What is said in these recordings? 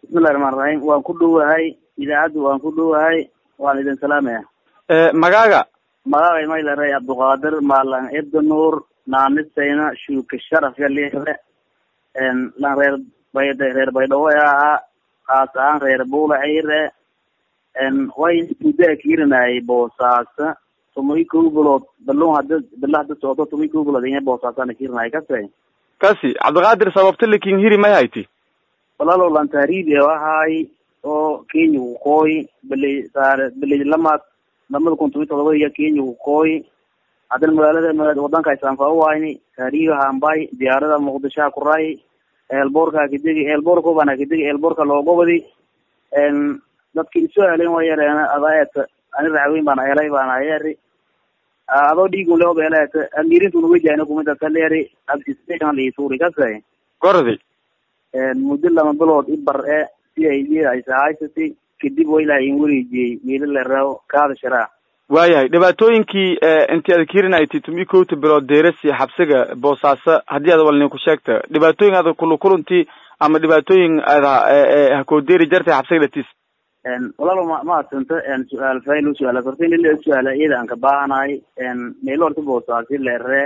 bismillahi raxmaan raxiim waan ku dhowahay idaacaddu waan ku dhowahay waan idin salaamaya magaaga magacay maylare abduqaadir maalan ibda nuur naanisayna shuuka sharafka liixde lan reer bayd reer baydhawo ahaa kaas ahaan reer buula ciire way muddaa kiirinayay boosaaso tumay kow bilood balon hada bila hada socdo tumay kow bilood inya boosaasana kiirinaya kase kasi cabdiqaadir sababta lakin hiri may hayti walaalow lan tahriibi ahaay oo kenya kukooy bili saare bili lamaad lamada kun toban todoba iyo kenya kukooy haddana magaalada wadanka islaamka uwayni tahriibi hambay diyaarada muqdishoha kuray eelboorka kadegi eelboorka bana kadegi eelboorka loogobadi dadki isu helen wa yareen adaet ani raxweyn baan helay baana yeri adoo dhiigun leob elet amirintu wejahna kumida kaleri abtisaan liisuri kase gordi muddo lama bilood ibar e si ay isahaysati kadib wa ilaah in wareejiyey miilalerew kaada sharaa waayahay dhibaatooyinkii inti aad kirinaytay tumi kowta bilood deerasi xabsiga boosaaso haddii aad walnin ku sheegta dhibaatooyin aad kulukulanti ama dhibaatooyin ada hakooderi jartay xabsiga dhatis walaalo ma maasanta su-aal fayl su-aala horta in ila su-aala iyada aan ka baahanahay meelo horta boosaasi leere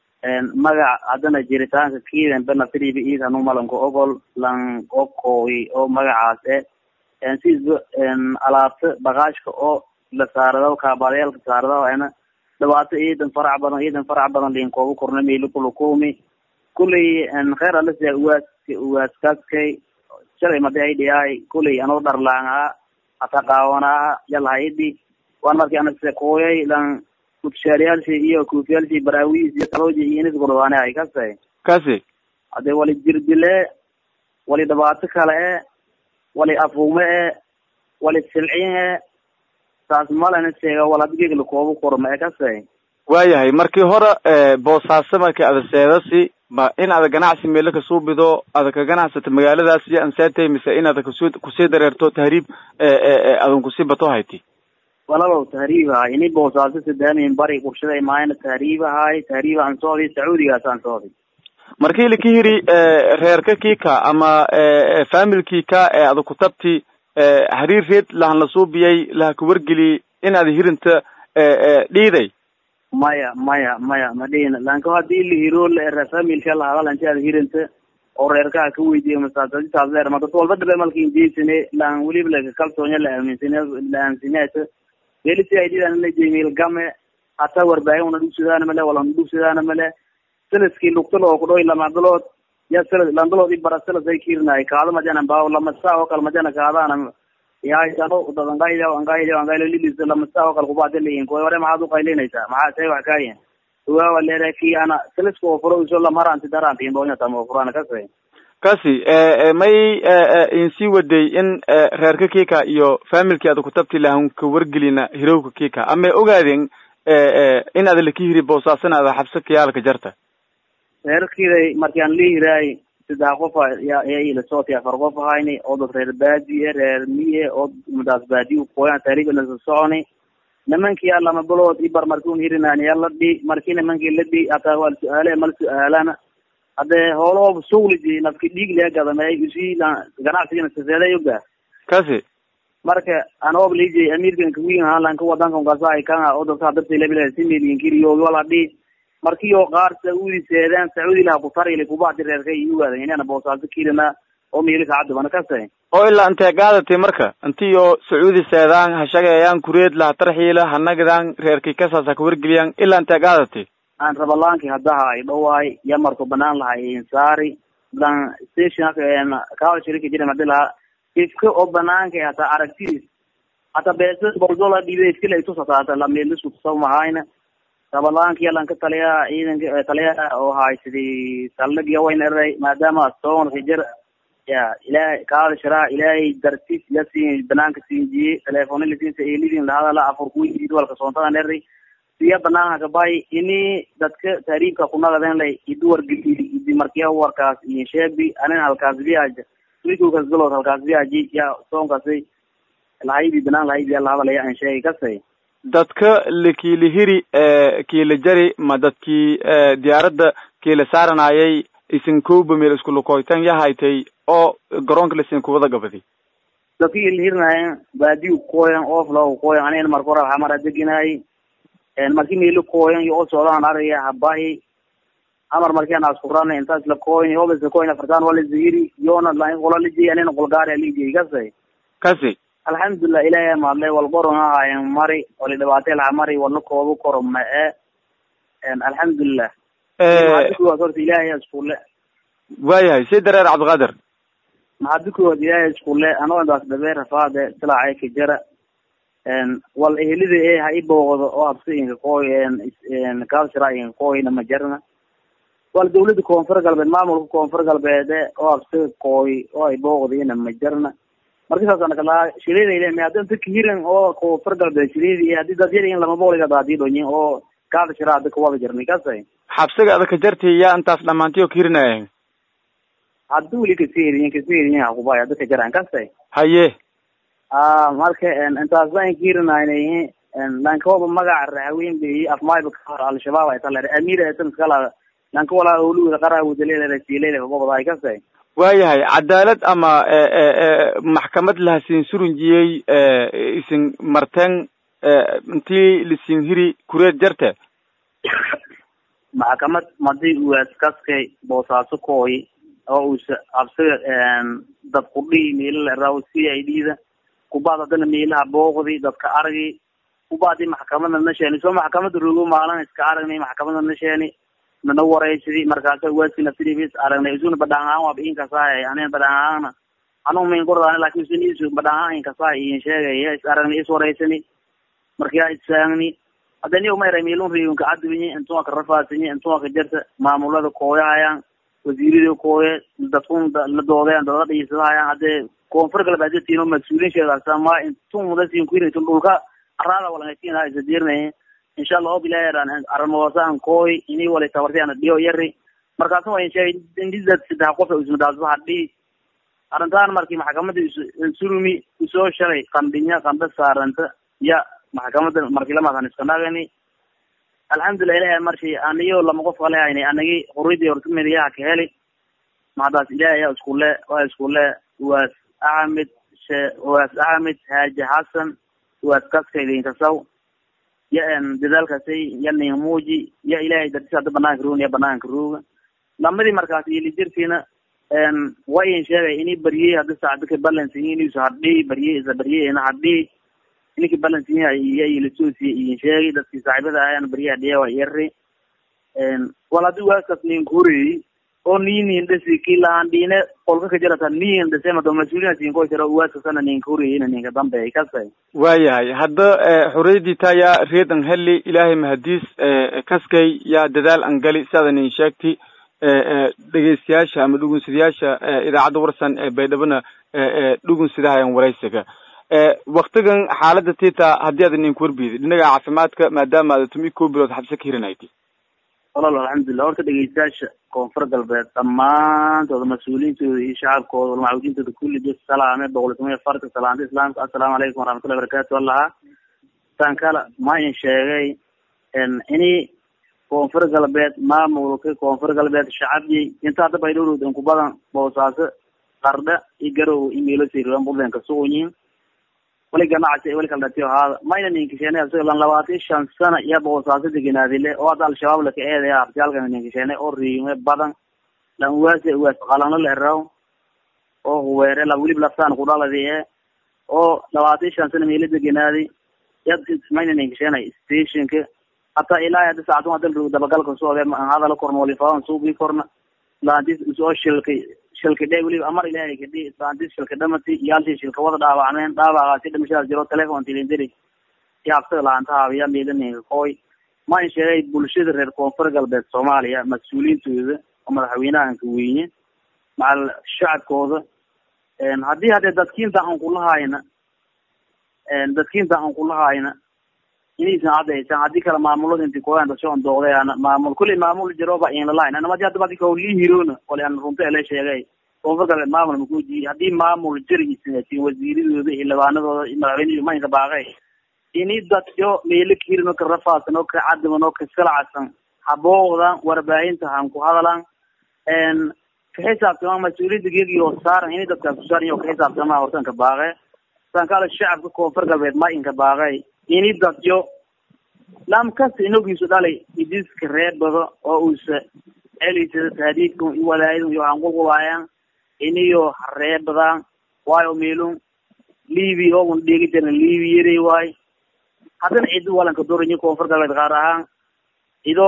magac haddana jiritaanka kiidan benafiriba iid hanu malanka ogol lan okooy oo magacaas e siisba alaabta bagaashka oo la saarado kaabaadayaalka saarado ana dhibaato iidan farac badan iidan farac badan liin kooba korna meelo kulukumi kuley kheer alasa uwaas uwaaskaskay shalay madi ay dhiyaay kuley anoo dharlaanga hata qaawanaa yalhaidi waan markii ana kooyay lan kutushaaliyaalshi iyo kuufiyaalshi baraawiis iyo talooji iyo inis gordwaane ay kase kasi hadee wali jirdile wali dhibaato kale e wali afuume e wali silcin e saas malana sheega wal hadigeg lakooba korma e kase waayahay markii hore boosaaso markii ada seedasi ma in ada ganacsi meelo kasuubido ada ka ganacsata magaaladaas iyo anseetay mise in ada kasu kusii dareerto tahriib adan kusii bato hayti walalow tahriib ahay ini boosaaso sadaamin bari qurshada imaayana tahriib ahay tahriib aan socday sacuudigaas aan socday markii laka hiri reerka kika ama familkika ee ada kutabti hariir reed lahan la suubiyay laha kawargeli in ada hirinta dhiiday maya maya maya ma dhihin lanka hadii la hiro la familka lahadalanti ada hirinta oo reerkaha ka weydiiya masaasadisaas leer ma dad walba dhabe malka injeysane lan weliba laka kalsoonya la aaminsane la aaminsanyaata welisi aididan la jemil game hata warbaahin una dhugsidaana male wala na dhugsidaana male selaskii lugtalo oo kudhoy lama bilood ya sela landalood ibara selas ay kiirinaay kaado majana baaw lama saa oo kale majana kaadaana yahaysano dad angaylo angaylo angaylo lilis lama saa oo kale kubaade leeyihin kuwa hore maxaad uqaylinaysaa maxaa say wax kaayin uwaawa leere ki ana selaska oo furo iso lamaranti daranti imbonya tamo furana kase kasi may insii waday in reerka kika iyo familki ada kutabti lahan ka wargelina hirowka kika ama ogaadeen in ada laka hiri boosaasana ada xabsa kayaalka jarta reerkiday marki aan lihiraay saddex qof ya ila sooti afar qof ahayni oo dad reer baadiye reer miye oo madaas baadiye koyan taariiba nasa soconi nimankii a lama bilood ibar marki un hirinaan ya la dhi marki nimankii la dhi hataa waa su-aale mal su-aalana hadee hoolahoob sugliji nafki dhiig lee gadamey usi ganacsigana saseeday oga kasi marka anoob liji amirkan kawiin ahaan lanka wadankan kasaay kanga oo dadka hadarta labila si miliyinkiriyo wala dhi markiyo qaar saudi seedaan sacuudi laha kutarili kubadi reerka iyo waadan inana boosaaso kirina oo miilika cadibana kase oo ilaa intee gaadatay marka intiyo sacuudi seedaan hashagayaan kureed laha tarxiila hanagdan reerkii kasaas ha kawargeliyaan ilaa intee gaadatay aan rabalaanki hadaha ay dhawaay ya marko banaan lahay insaari dan station kaawal shirika jira madi laha ifka oo banaanka hataa aragtidiis hata beesa boldola dhibe iskila itusata hata lameelisku tusaw mahayna rabalaanki yalan ka taliya ciidanka taliya oo haysidii saldhigya wayn eray maadaama soon hijar ya ilahay kaada sharaa ilaahay dartis ya siin banaanka siinjiyey telefoona lasiinsa eelidin lahadala afur kuwid walka soontadan eray siya banaanka kabay ini dadka taariibka kunagaden lay iduwargeli idi markiya warkaas iyo sheebi anin halkaas biaja wikukas bilood halkaas biaji ya soonkaasi lahaydi banaan lahaydi lahadalaya an sheegay kasay dadka lakiila hiri kiila jari ma dadkii diyaaradda kiila saaranayay isin kowba meel iskulukoytan yahaytay oo garoonka lasin kuwada gabadi dadki ilhirnayen baadiyu kooyan ofla kooyan anina marka hore xamara deginaay marki meelo kooyan yo o socdaan araya habahi amar markian askurana intaas la kooyan obas la kooyan afartan wala zahiri yona qola lijey anina qolgaari alijey kasay kasi alxamdulilah ilahay maadlay walboron ahaayen mari wali dhibaatay laha mari wala koobu koro ma e alxamdulilah horta ilahay iskule waayahay si dareer cabdiqaadir maxadi kowaad ilaahay iskule anoo intaas dhabe rafaade silacay ka jara wal ehelida e ha i booqdo oo habsi inka kooy kalsira inka kooyna ma jarna wal dawlada koonfur galbeed maamulka koonfur galbeede oo habsiga kooy oo ay booqdina ma jarna marka saasana kalaa shilidayle me hadda inta kahiran oo koonfur galbeed shilidi hadii dad yar in lama booliga daadii dhonyin oo kaada shira hadda kawada jarnay kasay xabsiga adaka jarti yaa intaas dhamaantiyo kahirinaya hadda weli kaseriyin kaseriyin hakubay hadda ka jaran kasay haye a marka intaas baan kirinayna lankooba magaca rahaweyn bay afmayba kahor al-shabaab ay tale amir etan kala lanka walaa oluwada qarawudalelera silele gobada kasay waayahay cadaalad ama maxkamad lahasin surunjiyey isin marten intii lisin hiri kureed jarte maxkamad madi uwaas kaskay boosaaso kooy oo usa absiga dad kudhihi meelala raw c i d da kubaad haddana meelaha booqdi dadka argi kubaadi maxkamada na sheeni soo maxkamada rogo maalin iska aragnay maxkamada na sheeni nana wareysidi markaasa waaski nafsidibis aragnay isuna badhaan waaba inkasaay anina badhaan anu min kordaan lakin isun isu badhaan inkasaay iin sheegay is aragnay is wareysani markaa issaangni hadani umayra meelun riyunka cadwinyi intuwa ka rafaasinyi intuwa ka jarta maamulada kooyahayaan wasiirada kooye dadkun la doodeen dada dhiisadahayaan hadee koonfur galbeed tino mas-uuliin sheegaasama intun mudasin kuinaytun dhulka arada walangatinaa isadirnay insha allah ob ilahi armoosan kooy ini wali tabartiana dhiyo yari markaasu wayn sheegay indidad saddex qof ismadaasba hadhi arrintaan markii maxkamada surumi usoo shalay qandhinya qandha saaranta ya maxkamada markii lamadan iska nagani alxamdulilah ilahi marshi aniyo lama qof kale hayni anagi huridi hortumediyaha ka heli mahadaas ilahi ayaa iskule waa iskule waas axmed she waas axmed haaji xasan waas kaskaydinkasaw ya dadaalkaasay ya ninmuuji ya ilahay dartis hadda banaanka roogn ya banaanka rooga lamadii markaas ilijirtiina wa in sheegay ini baryey hadda saacdika balansiyi inuusa hadhi baryey isa baryeyna hadhi ininki balansiya iya ilasosiya iyin sheegay dadkii saaxibada ahaan baryaha dhiya waa yari wal haddi waaskaas ninkureyi oo ninin dhasi kilahan dhine qolka ka jarata nin dhase mado mas-uuliyan sinko jiro waaskasana ninkureyina ninka dambe kasay waayahay hadda xoriyadii taa yaa reedan heli ilaahay mahadiis kaskay yaa dadaal an gali siaada nin sheegti dhegeystayaasha ama dhugunsadayaasha idaacadda warsan ee baydhabona dhugunsidahayan waraysiga waktigan xaalada tita haddii aad ninku warbiyday dhinaga caafimaadka maadaama aad tumi ko bilood xabse ka hirinaytay walal alxamdulilah horta dhegeystayaasha koonfur galbeed dhammaantooda mas-uuliyiintooda iyo shacabkooda walmacuudiintooda kulli bis salaame boqol toban iyo farka salaanta islaamka assalaamu calaykum waraxmatullahi barakatu allaha tan kala ma in sheegay ini koonfur galbeed maamulka koonfur galbeed shacabyi inta hadda baydhowrowd inku badan boosaaso qardha iyo garow iyo meelo siriran bulenka sugunyin wali ganacsi wali kala dhatiyo haada mayna ninkisheenay asiga lan labaatan shan sana iyo boosaaso deganaadile oo hadda al-shabaab laka eedaya artiyaalkan ninkisheenay oo riime badan lan uwaase uwaas qalano leraw oo huweere la welib laftaan kudhaladi e oo labaatan shan sana meelo deganaaday yad mayna ninkisheenay stationka hataa ilaa hadda saacadun hadal roog dabagalka soode hadala korna walifadan suubii korna laantis usoo shilkay shilka dhe weliba amar ilahay kadhi laantis shilka dhamati yaaltii shilka wada dhaawacmeen dhaawacgaasi dhimashadaas jiro telefon tilindiri iyo habsaga laanta haabiya miilaninka kooy ma in sheegay bulshada reer koonfur galbeed soomaaliya mas-uuliyiintooda oo madaxweynahanka weyne macal shacabkooda haddii hadee dadkiinta aan kulahayna dadkiinta aan kulahayna inaysan cadaysan haddii kale maamulada inti koyan dashoon doogdayana maamul kulli maamul jiroba inlalahayn anamadi hadda badi kaolii hirona wali an runta ele sheegay koonfur galbeed maamul makuji haddii maamul jirigiisin wasiiradooda iyo labaanadooda iyo madaxweynehi maynka baaqay ini dadyo meelo kahirino ka rafaasan oo ka cadiman oo kasalacsan habooqdan warbaahinta han ku hadalan ka xisaabtama mas-uuliyadda gegiyo saaran ini dadkaas ku saaran iyo ka xisaabtama hortan ka baaqe sankala shacabka koonfur galbeed ma inka baaqay ini dadyo lam kasta inogiisu dhalay idiska reebado oo uusa celisada tahdiidka walaayada iyo anqulqulaayaan iniyo hareebadaan waayo meelun libi ogun dhegi jirna libi yaray waay haddana cido walanka doranyi koonfur galbeed qaar ahaan ido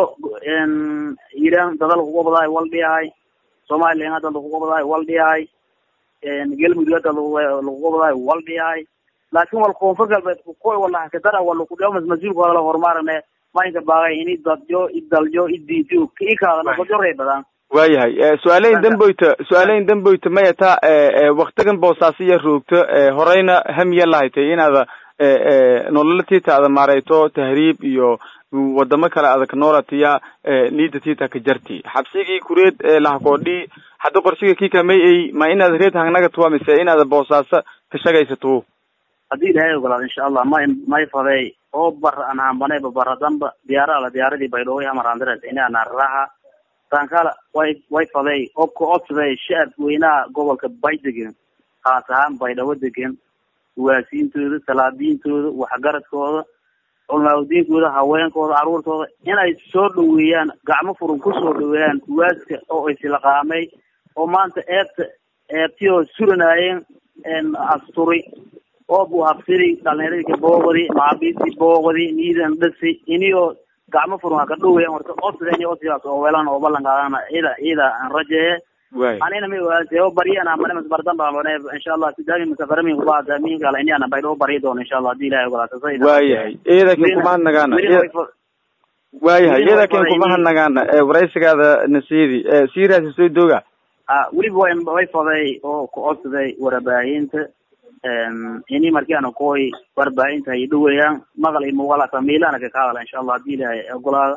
iran dada lakugobadaay waldhiyahay somalilan hadda lakugobadaay waldhiyahay galmudug hadda lakugobadaay waldhiyahay laakin wal koonfur galbeed kukoy walaha kadara wala kudhiyamas mas-uulkooda la horumarane maynka baaqay ini dadyo idalyo idiido ikaadana dadyo reebadaan waayahay su-aaleyn damboyta su-aaleyn damboyta maya taa waktigan boosaasiya roogto horeyna hamiya lahaytay inaada nolola tiita ada maareyto tahriib iyo wadamo kale adag noolatiya niida tiita ka jarti xabsigii kureed lahakoodhi hadda qorshiga kika may ay ma inaad reed hangnaga tuwa mise inaada boosaaso ka shagaysato haddii ilahay ogolaado insha allah may may faday oo bar aan hambanayba bara danba diyaara ala diyaaradii baydhooy hamarandires ina naaraha tankala way way faday oo ka codsaday shacabka weynaha gobolka bay degan haas ahaan baydhabo degan uwaasiintooda salaadiintooda waxgaradkooda culmaaudiinkooda haweenkooda caruurtooda inay soo dhaweeyaan gacmo furan kusoo dhaweeyaan uwaaska oo islaqaamay oo maanta eebta eebtiyoo suranaayeen asturi oo bu habsiri dhalinyaradii ka boogadi macabiistii boogadi niidan dhasi iniyoo gacmo furan waa ka dhaweeyaan horta codsadeen codsigaas oo weelan oo ballan qaadana ida ida aan rajeeye anina ma ogaantay oo bariyana mane masbardan baa mane insha allah sidaami musafarami kubaada minkala ini ana baydhoo bari doono insha allah hadii ilahay ogolaato waayahay eedakin kumahadnagaana waayahay eedakin kumahadnagaana waraysigaada nasidi siraasi soo dooga a weliba way way faday oo ka codsaday warbaahinta ini markii ana koy warbaahinta ay dhaweeyaan maqal iyo muuqaal hata miilana ka kahadala insha allah hadii ilahay ogolaado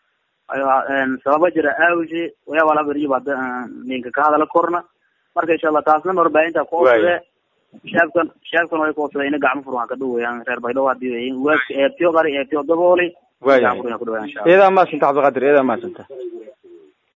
sababa jira awge wayaaba laba beriyo baa ninka ka hadala korna marka insha allah taasna warbaahinta kuodsade shaabkan shaabkan way kuodsada ina gacmo furan ka dhaweeyaan reer baydhabo hadii waaska eebtiyo qari eebtiyo dabooli waya eedaa maasanta cabdiqadir eedaa maasanta